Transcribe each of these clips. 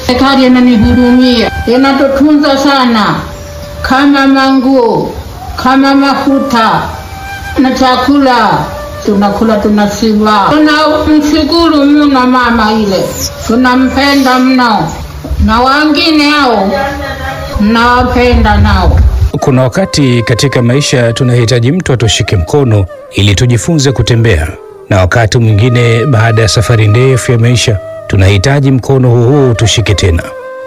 Serikali inanihudumia, inatutunza sana, kama manguo, kama mafuta na chakula tunakula, tunashiba. Tunamshukuru mno mama ile, tunampenda mno, na wengine hao nawapenda nao. Kuna wakati katika maisha tunahitaji mtu atushike mkono ili tujifunze kutembea, na wakati mwingine baada ya safari ndefu ya maisha tunahitaji mkono huu huu tushike tena.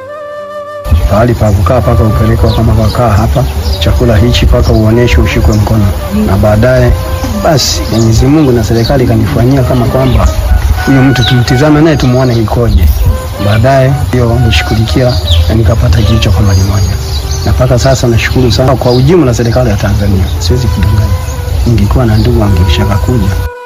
pahali pa kukaa paka upelekwa kama kakaa hapa, chakula hichi paka uoneshe ushikwe mkono, na baadaye basi Mwenyezi Mungu na serikali kanifanyia kama kwamba huyo mtu tumtizame naye tumuone ikoje, baadaye ndio nishughulikia na nikapata jicho kama limoja, na mpaka sasa nashukuru sana kwa ujumla serikali ya Tanzania, siwezi kudanganya. Ningekuwa na ndugu angeshaka kuja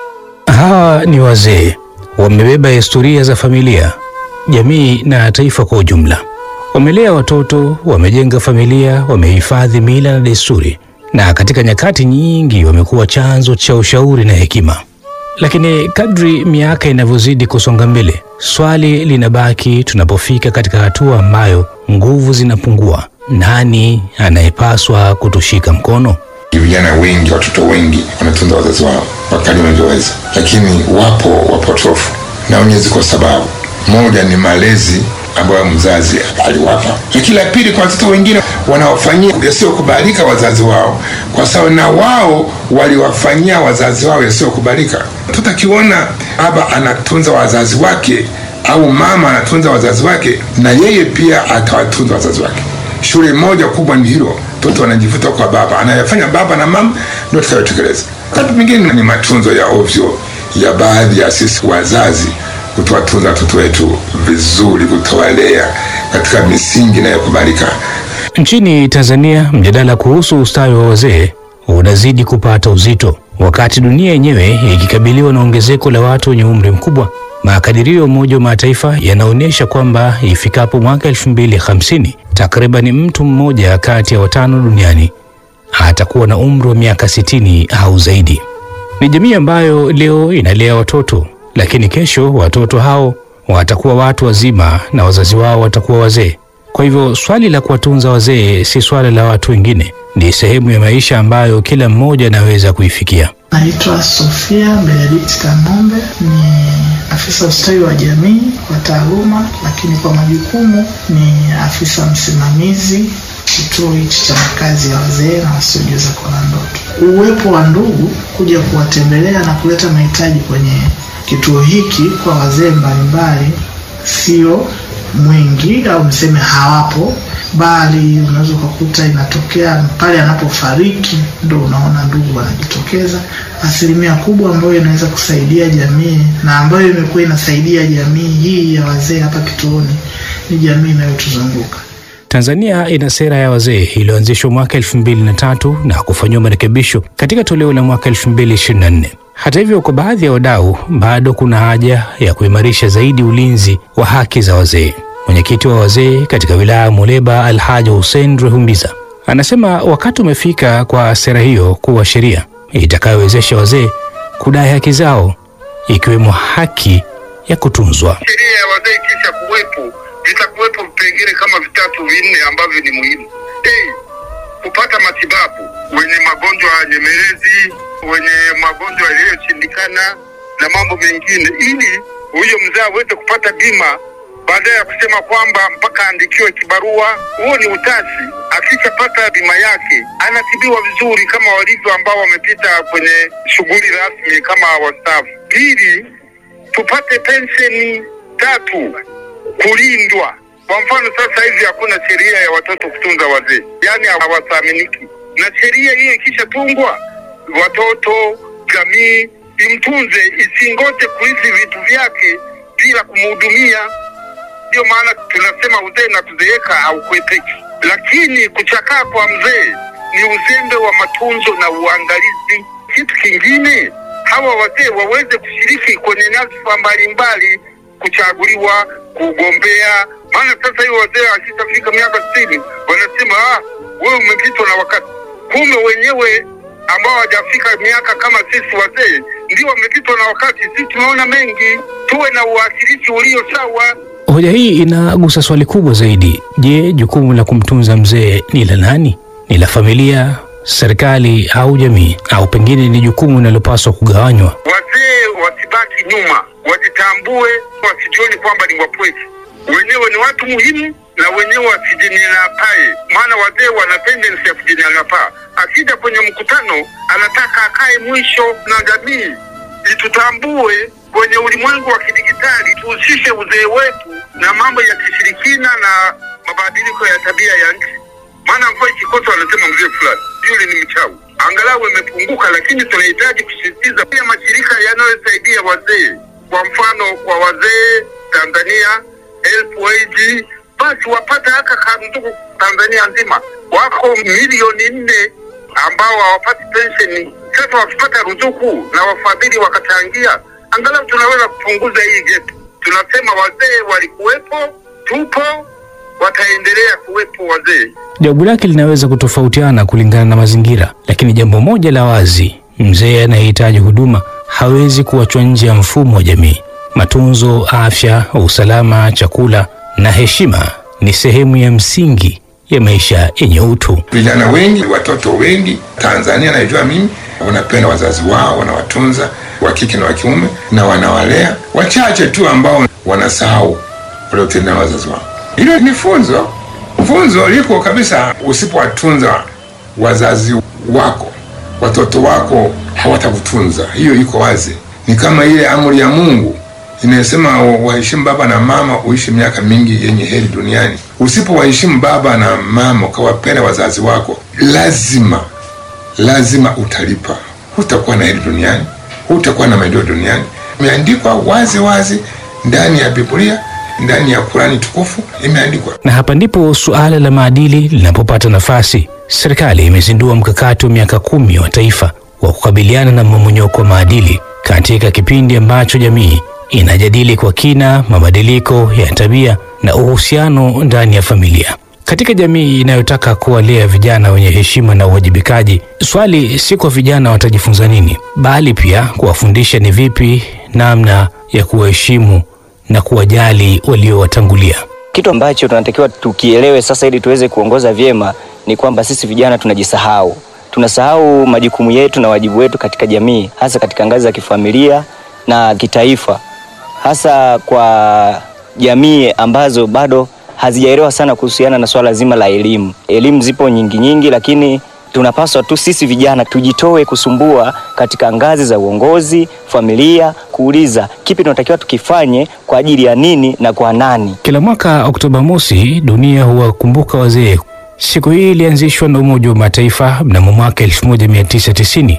Hawa ni wazee, wamebeba historia za familia, jamii na taifa kwa ujumla. Wamelea watoto, wamejenga familia, wamehifadhi mila na desturi, na katika nyakati nyingi wamekuwa chanzo cha ushauri na hekima. Lakini kadri miaka inavyozidi kusonga mbele, swali linabaki tunapofika katika hatua ambayo nguvu zinapungua, nani anayepaswa kutushika mkono? Vijana wengi, watoto wengi wanatunza wazazi wao wakati wanavyoweza, lakini wapo wapotofu na wenye ziko sababu. Moja ni malezi ambayo mzazi aliwapa, lakini la pili, kwa watoto wengine wanaofanyia yasiyokubalika wazazi wao, kwa sababu na wao waliwafanyia wazazi wao yasiyokubalika. Mtoto akiona baba anatunza wazazi wake au mama anatunza wazazi wake, na yeye pia atawatunza wazazi wake. Shule moja kubwa ni hilo, mtoto wanajivuta kwa baba, anayafanya baba na mama ndio tutakayotekeleza. Wakati mwingine ni matunzo ya ovyo ya baadhi ya sisi wazazi kutowatunza watoto wetu vizuri, kutowalea katika misingi inayokubalika. Nchini Tanzania, mjadala kuhusu ustawi wa wazee unazidi kupata uzito, wakati dunia yenyewe ikikabiliwa na ongezeko la watu wenye umri mkubwa. Makadirio ya Umoja wa Mataifa yanaonyesha kwamba ifikapo mwaka 2050 takriban mtu mmoja kati ya watano duniani atakuwa na umri wa miaka 60 au zaidi. Ni jamii ambayo leo inalea watoto, lakini kesho watoto hao watakuwa watu wazima na wazazi wao watakuwa wazee. Kwa hivyo swali la kuwatunza wazee si swala la watu wengine, ni sehemu ya maisha ambayo kila mmoja anaweza kuifikia. Naitwa Sofia Benedict Kang'ombe, ni afisa ustawi wa jamii kwa taaluma, lakini kwa majukumu ni afisa msimamizi kituo hichi cha makazi ya wazee na wasiojiweza kuona ndoto. Uwepo wa ndugu kuja kuwatembelea na kuleta mahitaji kwenye kituo hiki kwa wazee mbalimbali sio mwingi au mseme hawapo, bali unaweza ukakuta inatokea pale anapofariki ndo unaona ndugu wanajitokeza. Asilimia kubwa ambayo inaweza kusaidia jamii na ambayo imekuwa inasaidia jamii hii ya wazee hapa kituoni ni jamii inayotuzunguka. Tanzania ina sera ya wazee iliyoanzishwa mwaka 2003 na kufanyiwa marekebisho katika toleo la mwaka 2024. Hata hivyo, kwa baadhi ya wadau bado kuna haja ya kuimarisha zaidi ulinzi wa haki za wazee. Mwenyekiti wa wazee katika wilaya ya Muleba, Alhaji Hussein Rehumbiza, anasema wakati umefika kwa sera hiyo kuwa sheria itakayowezesha wazee kudai haki zao, ikiwemo haki ya kutunzwa. sheria ya wazee kisha kuwepo, vitakuwepo vipengele kama vitatu vinne ambavyo ni muhimu. A, kupata matibabu wenye magonjwa ya nyemelezi, wenye magonjwa yaliyoshindikana na mambo mengine, ili huyo mzee aweze kupata bima baadaye ya kusema kwamba mpaka aandikiwe kibarua. Huo ni utasi. Akishapata bima yake anatibiwa vizuri kama walivyo ambao wamepita kwenye shughuli rasmi kama wastaafu. Pili, tupate pensheni. Tatu, kulindwa. Kwa mfano sasa hivi hakuna sheria ya watoto kutunza wazee, yaani hawathaminiki, na sheria hiyo ikishatungwa, watoto, jamii imtunze, isingoje kurithi vitu vyake bila kumhudumia. Ndio maana tunasema uzee na kuzeeka haukwepeki, lakini kuchakaa kwa mzee ni uzembe wa matunzo na uangalizi. Kitu kingine, hawa wazee waweze kushiriki kwenye nyadhifa mbalimbali, kuchaguliwa, kugombea. Maana sasa hivi wazee akishafika miaka sitini wanasema ah, wewe umepitwa na wakati. Kumbe wenyewe ambao hawajafika miaka kama sisi wazee ndio wamepitwa na wakati. Sisi tumeona mengi, tuwe na uwakilishi ulio sawa. Hoja hii inagusa swali kubwa zaidi. Je, jukumu la kumtunza mzee ni la nani? Ni la familia, serikali au jamii, au pengine ni jukumu linalopaswa kugawanywa? Wazee wasibaki nyuma, wajitambue, wasijioni kwamba ni wapweke. Wenyewe ni watu muhimu na wenyewe wasijinyanyapae, maana wazee wana tendensi ya kujinyanyapaa. Akija kwenye mkutano anataka akae mwisho, na jamii itutambue kwenye ulimwengu wa kidigitali, tuhusishe uzee wetu na mambo ya kishirikina na mabadiliko ya tabia ya nchi. Maana mvua ikikosa wanasema mzee fulani yule ni mchawi. Angalau imepunguka, lakini tunahitaji kusisitiza pia mashirika yanayosaidia wazee, kwa mfano kwa wazee Tanzania, Helpage, basi wapate haka kandugu Tanzania nzima, wako milioni nne ambao hawapati pensheni. Sasa wakipata ruzuku na wafadhili wakachangia, angalau tunaweza kupunguza hii gap. Tunasema wazee walikuwepo, tupo, wataendelea kuwepo wazee. Jawabu lake linaweza kutofautiana kulingana na mazingira, lakini jambo moja la wazi, mzee anayehitaji huduma hawezi kuachwa nje ya mfumo wa jamii. Matunzo, afya, usalama, chakula na heshima ni sehemu ya msingi ya maisha yenye utu. Vijana wengi, watoto wengi Tanzania, naijua mimi, wanapenda wazazi wao, wanawatunza wa kike na wa kiume na wanawalea. Wachache tu ambao wanasahau waliotenda na wazazi wao. Hilo ni funzo, funzo liko kabisa. Usipowatunza wazazi wako, watoto wako hawatakutunza. Hiyo iko wazi, ni kama ile amri ya Mungu inayosema waheshimu baba na mama uishi miaka mingi yenye heri duniani. Usipowaheshimu baba na mama ukawapenda wazazi wako, lazima lazima utalipa. Hutakuwa na heri duniani, hutakuwa na maendeleo duniani. Imeandikwa wazi wazi ndani ya Biblia, ndani ya Kurani tukufu imeandikwa. Na hapa ndipo suala la maadili linapopata nafasi. Serikali imezindua mkakati wa miaka kumi wa taifa wa kukabiliana na mmomonyoko wa maadili katika kipindi ambacho jamii inajadili kwa kina mabadiliko ya tabia na uhusiano ndani ya familia. Katika jamii inayotaka kuwalea vijana wenye heshima na uwajibikaji, swali si kwa vijana watajifunza nini, bali pia kuwafundisha ni vipi namna ya kuwaheshimu na kuwajali waliowatangulia. Kitu ambacho tunatakiwa tukielewe sasa ili tuweze kuongoza vyema ni kwamba sisi vijana tunajisahau, tunasahau majukumu yetu na wajibu wetu katika jamii, hasa katika ngazi za kifamilia na kitaifa, hasa kwa jamii ambazo bado hazijaelewa sana kuhusiana na swala zima la elimu. Elimu zipo nyingi nyingi, lakini tunapaswa tu sisi vijana tujitoe kusumbua katika ngazi za uongozi, familia, kuuliza kipi tunatakiwa tukifanye kwa ajili ya nini na kwa nani. Kila mwaka Oktoba mosi, dunia huwakumbuka wazee. Siku hii ilianzishwa na Umoja wa Mataifa mnamo mwaka 1990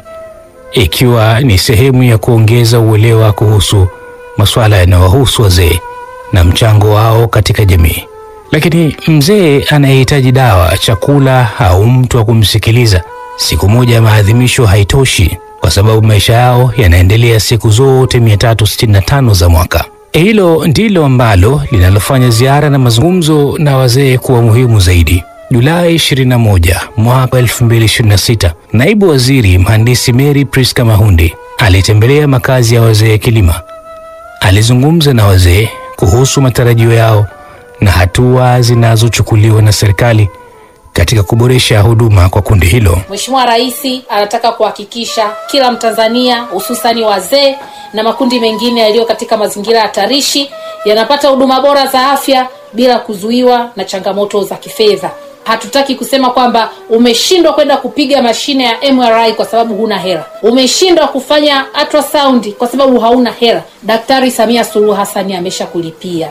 ikiwa ni sehemu ya kuongeza uelewa kuhusu masuala yanayowahusu wazee na mchango wao katika jamii. Lakini mzee anayehitaji dawa, chakula au mtu wa kumsikiliza, siku moja ya maadhimisho haitoshi, kwa sababu maisha yao yanaendelea siku zote 365 za mwaka. Hilo ndilo ambalo linalofanya ziara na mazungumzo na wazee kuwa muhimu zaidi. Julai 21 mwaka 2026, naibu waziri mhandisi Mary Priska Mahundi alitembelea makazi ya wazee Kilima. Alizungumza na wazee kuhusu matarajio yao na hatua zinazochukuliwa na serikali katika kuboresha huduma kwa kundi hilo. Mheshimiwa Rais anataka kuhakikisha kila Mtanzania hususani wazee na makundi mengine yaliyo katika mazingira hatarishi yanapata huduma bora za afya bila kuzuiwa na changamoto za kifedha. Hatutaki kusema kwamba umeshindwa kwenda kupiga mashine ya MRI kwa sababu huna hela, umeshindwa kufanya ultrasound kwa sababu hauna hela. Daktari Samia Suluhu Hassan amesha kulipia.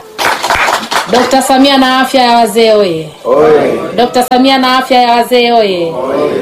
Dr. Samia na afya ya wazee oye! Dr. Samia na afya ya wazee oye!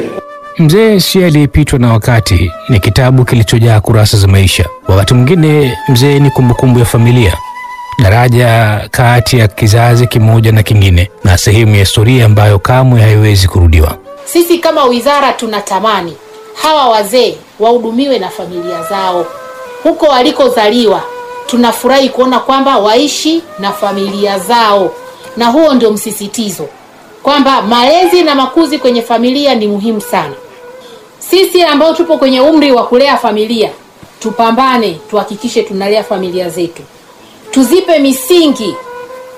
Mzee si aliyepitwa na wakati, ni kitabu kilichojaa kurasa za maisha. Wakati mwingine mzee ni kumbukumbu ya familia, daraja kati ya kizazi kimoja na kingine, na sehemu ya historia ambayo kamwe haiwezi kurudiwa. Sisi kama wizara tunatamani hawa wazee wahudumiwe na familia zao huko walikozaliwa. Tunafurahi kuona kwamba waishi na familia zao, na huo ndio msisitizo kwamba malezi na makuzi kwenye familia ni muhimu sana. Sisi ambao tupo kwenye umri wa kulea familia, tupambane, tuhakikishe tunalea familia zetu, tuzipe misingi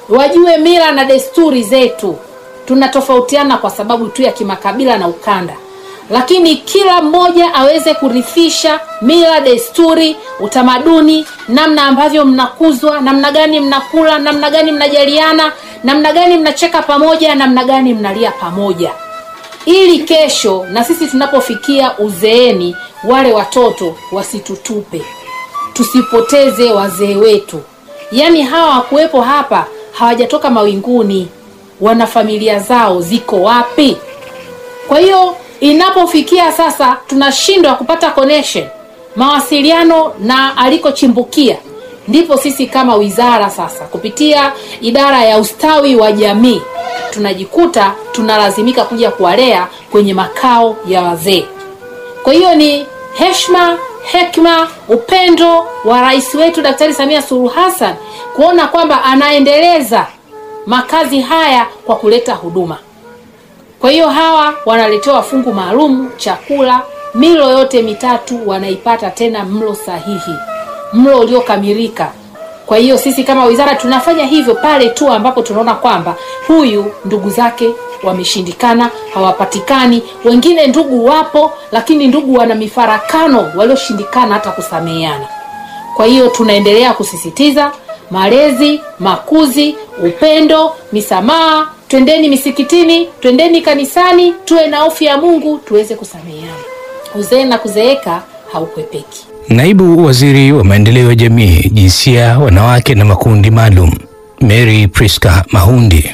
wajue mila na desturi zetu. Tunatofautiana kwa sababu tu ya kimakabila na ukanda, lakini kila mmoja aweze kurithisha mila, desturi, utamaduni, namna ambavyo mnakuzwa, namna gani mnakula, namna gani mnajaliana, namna gani mnacheka pamoja, namna gani mnalia pamoja, ili kesho na sisi tunapofikia uzeeni, wale watoto wasitutupe, tusipoteze wazee wetu. Yaani hawa wakuwepo hapa hawajatoka mawinguni, wana familia zao ziko wapi? Kwa hiyo inapofikia sasa tunashindwa kupata connection, mawasiliano na alikochimbukia, ndipo sisi kama wizara sasa kupitia idara ya ustawi wa jamii tunajikuta tunalazimika kuja kuwalea kwenye makao ya wazee. Kwa hiyo ni heshima, hekima, upendo wa rais wetu Daktari Samia Suluhu Hassan kuona kwamba anaendeleza makazi haya kwa kuleta huduma. Kwa hiyo hawa wanaletewa fungu maalum, chakula, milo yote mitatu wanaipata, tena mlo sahihi, mlo uliokamilika. Kwa hiyo sisi kama wizara tunafanya hivyo pale tu ambapo tunaona kwamba huyu ndugu zake wameshindikana, hawapatikani. Wengine ndugu wapo, lakini ndugu wana mifarakano, walioshindikana hata kusameheana. Kwa hiyo tunaendelea kusisitiza malezi, makuzi, upendo, misamaha. Twendeni misikitini, twendeni kanisani, tuwe na hofu ya Mungu, tuweze kusameheana. Uzee na kuzeeka haukwepeki. Naibu Waziri wa Maendeleo ya Jamii, Jinsia, Wanawake na Makundi Maalum, Mary Priska Mahundi.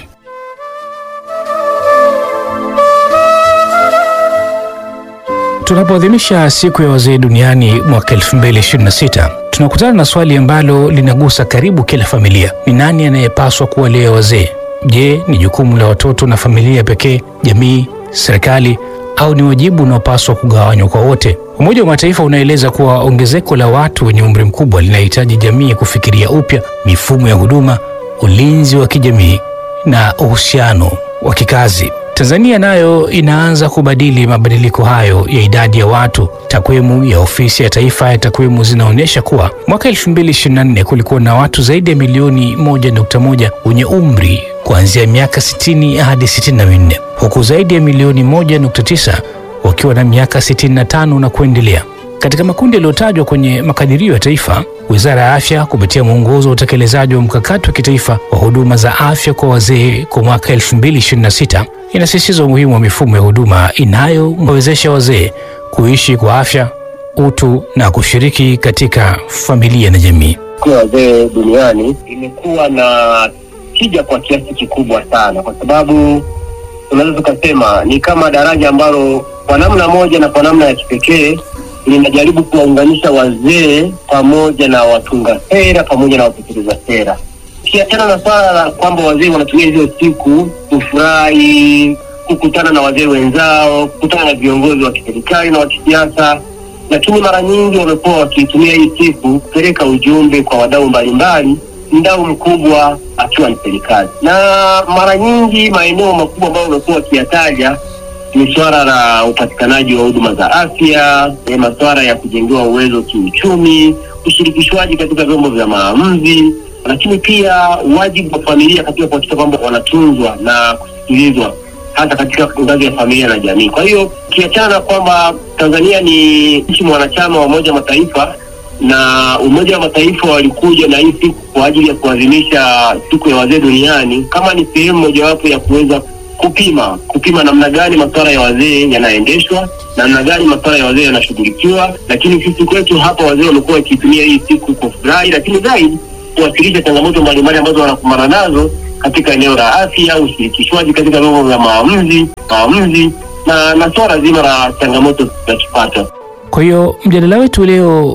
Tunapoadhimisha siku ya wazee duniani mwaka 2026 tunakutana na swali ambalo linagusa karibu kila familia: ni nani anayepaswa kuwalea wazee? Je, ni jukumu la watoto na familia pekee, jamii, serikali, au ni wajibu unaopaswa kugawanywa kwa wote? Umoja wa Mataifa unaeleza kuwa ongezeko la watu wenye umri mkubwa linahitaji jamii kufikiria upya mifumo ya huduma, ulinzi wa kijamii na uhusiano wa kikazi. Tanzania nayo inaanza kubadili mabadiliko hayo ya idadi ya watu. Takwimu ya Ofisi ya Taifa ya Takwimu zinaonyesha kuwa mwaka 2024 kulikuwa na watu zaidi ya milioni 1.1 wenye umri kuanzia miaka 60 hadi 64, huku zaidi ya milioni 1.9 wakiwa na miaka 65 na kuendelea. Katika makundi yaliyotajwa kwenye makadirio ya taifa, Wizara ya Afya kupitia mwongozo wa utekelezaji wa mkakati wa kitaifa wa huduma za afya kwa wazee kwa mwaka 2026 inasisitiza umuhimu wa mifumo ya huduma inayowawezesha wazee kuishi kwa afya, utu na kushiriki katika familia na jamii. Siku ya wazee duniani imekuwa na tija kwa kiasi kikubwa sana, kwa sababu tunaweza tukasema ni kama daraja ambalo kwa namna moja na kwa namna ya kipekee linajaribu kuwaunganisha wazee pamoja na watunga sera pamoja na watekeleza sera. Ukiachana na swala la kwamba wazee wanatumia hizo siku kufurahi, kukutana na wazee wenzao, kukutana na viongozi wa kiserikali na wa kisiasa, lakini mara nyingi wamekuwa wakiitumia hii siku kupeleka ujumbe kwa wadau mbalimbali, mdau mkubwa akiwa ni serikali, na mara nyingi maeneo makubwa ambayo wamekuwa wakiyataja ni swala la upatikanaji wa huduma za afya, e, masuala ya kujengewa uwezo kiuchumi, ushirikishwaji katika vyombo vya maamuzi, lakini pia wajibu wa familia katika kuhakikisha kwamba wanatunzwa na kusikilizwa hata katika ngazi ya familia na jamii. Kwa hiyo ukiachana na kwamba Tanzania ni nchi mwanachama wa Umoja wa Mataifa na Umoja wa Mataifa walikuja na hii siku kwa ajili ya kuadhimisha siku ya wazee duniani kama ni sehemu mojawapo ya kuweza kupima kupima namna gani masuala ya wazee yanaendeshwa, namna gani masuala ya wazee yanashughulikiwa. Lakini sisi kwetu hapa wazee wamekuwa wakitumia hii siku kufurahi, lakini zaidi kuwasilisha changamoto mbalimbali ambazo wanakumbana nazo katika eneo la afya, ushirikishwaji katika vyombo vya maamuzi maamuzi na na swala zima la changamoto za kipato. Kwa hiyo mjadala wetu leo